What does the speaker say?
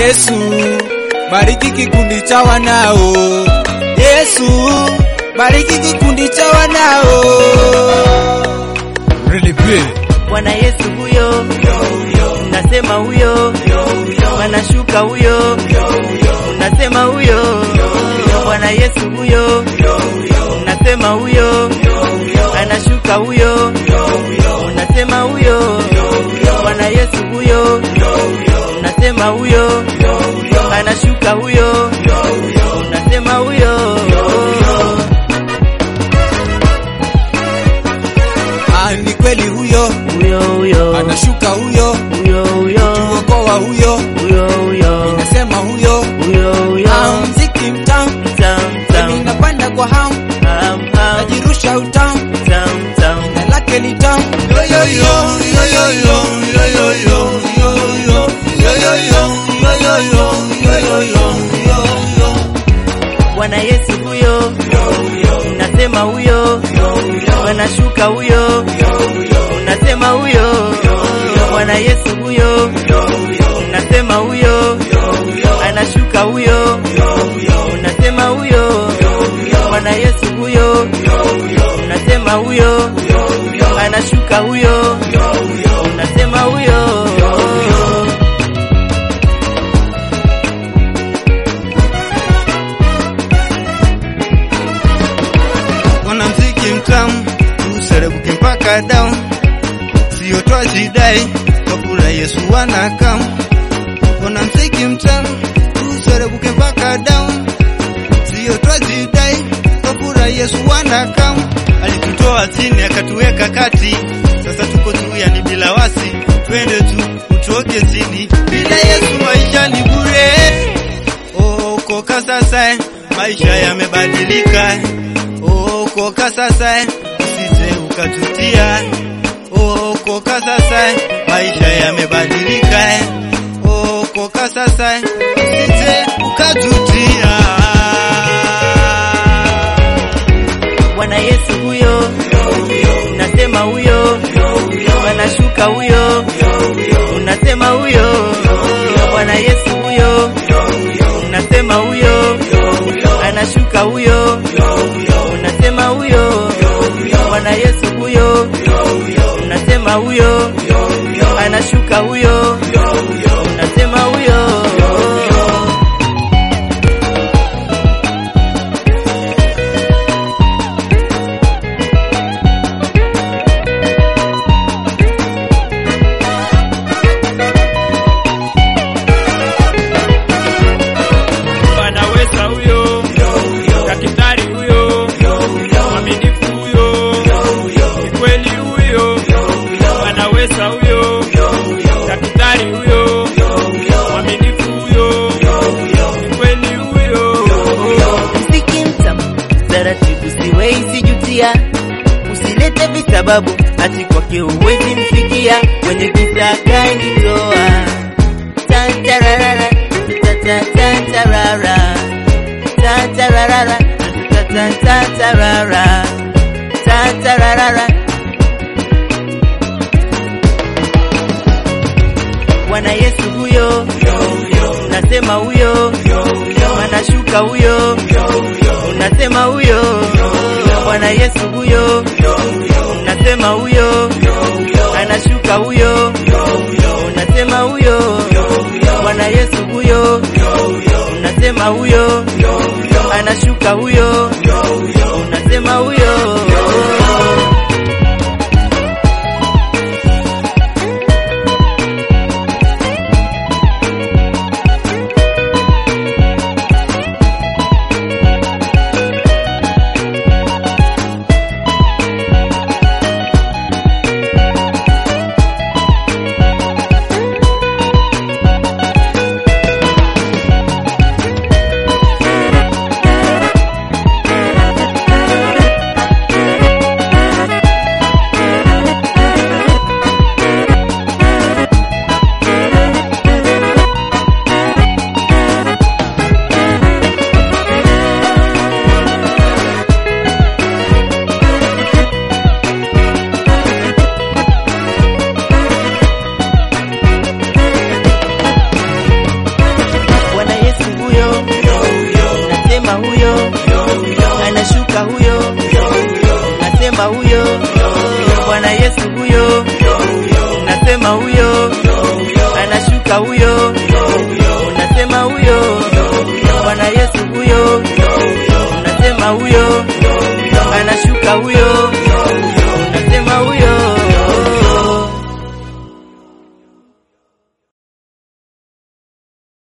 Yesu, bariki kikundi cha wanao. Yesu, bariki kikundi cha wanao. Really big. Bwana Yesu huyo, unasema huyo, anashuka huyo, unasema huyo, Bwana Yesu huyo, unasema huyo, anashuka huyo, unasema huyo, Bwana Yesu huyo, unasema huyo, anashuka huyo, unasema huyo. Ah, ni kweli huyo, Huyo huyo, anashuka huyo, huyo huyo, tuokoa huyo, huyo huyo, nasema huyo. huyo huyo, Ah, mziki mtamu, tam tam, mimi napanda kwa hamu, ham ham, najirusha utamu, tam tam. na lake ni tamu. Yo yo yo, yo yo yo, yo yo yo, yo yo, yo yo yo, yo yo yo, yo yo yo, yo yo. Bwana Yesu huyo, unasema huyo, anashuka huyo, unasema huyo, Bwana Yesu huyo, unasema huyo, anashuka huyo, unasema huyo, Bwana Yesu huyo, unasema huyo, anashuka huyo, unasema huyo. mwanamziki mtamu userebuke mpaka down, sio twajidai kabula Yesu wanakam. Mwanamziki mtamu userebuke mpaka down, sio twajidai kabula Yesu wanakam. Alitutoa chini akatuweka kati, sasa tuko juu, yani bila wasi, twende tu utoke chini. Bila Yesu maisha ni bure. Oh, koka sasa maisha yamebadilika. Oh, koka sasa usije ukatutia. Oh, koka sasa maisha yamebadilika. Oh, koka sasa usije ukatutia. Bwana Yesu huyo, unasema huyo, anashuka huyo, unasema huyo, Bwana Yesu huyo, unasema huyo, anashuka huyo, unasema huyo, Bwana Yesu huyo, unasema huyo, anashuka huyo, unasema huyo. anaweza huyo, daktari huyo, mwaminifu huyo, ni kweli huyo, anaweza huyo, daktari huyo, mwaminifu huyo, ni kweli huyo. mziki mtamu, taratibu siwezi jutia, usilete visababu, ati kwake huwezi mfikia, kwenye giza kanitoa. Tantararara, tatatantarara, tantararara, tatatantarara, tantararara. Bwana Yesu huyo, unasema huyo, anashuka huyo, unasema huyo, Bwana Yesu huyo, unasema huyo, anashuka huyo, unasema huyo, Bwana Yesu huyo, unasema huyo, anashuka huyo, unasema huyo. anashuka huyo, unasema huyo, Bwana Yesu huyo, unasema huyo, anashuka huyo,